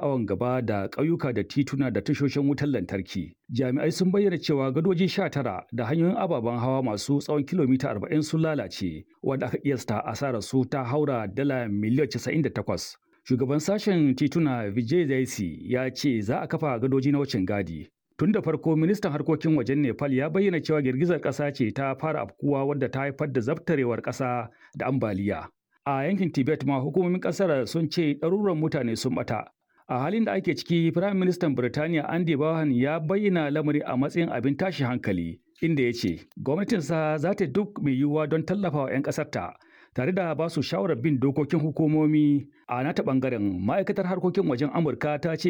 awon gaba da ƙauyuka da tituna da tashoshin wutar lantarki. Jami'ai sun bayyana cewa gadoji sha tara da hanyoyin ababen hawa masu tsawon kilomita arba'in sun lalace, wanda aka kiyasta asarar su ta haura dala miliyan casa'in da takwas. Shugaban sashen tituna Vijay Zaisi ya ce za a kafa gadoji na wucin gadi. Tun da farko ministan harkokin wajen Nepal ya bayyana cewa girgizar ƙasa ce ta fara afkuwa wadda ta haifar da zabtarewar ƙasa da ambaliya. A yankin Tibet ma hukumomin ƙasar sun ce ɗaruran mutane sun ɓata. A halin da ake ciki, Firayim Ministan Birtaniya Andy Bohan ya bayyana lamari a matsayin abin tashi hankali, inda ya ce gwamnatinsa za ta duk mai yiwuwa don tallafawa 'yan ƙasarta tare da ba su shawarar bin dokokin hukumomi a nata ɓangaren ma'aikatar harkokin wajen Amurka ta ce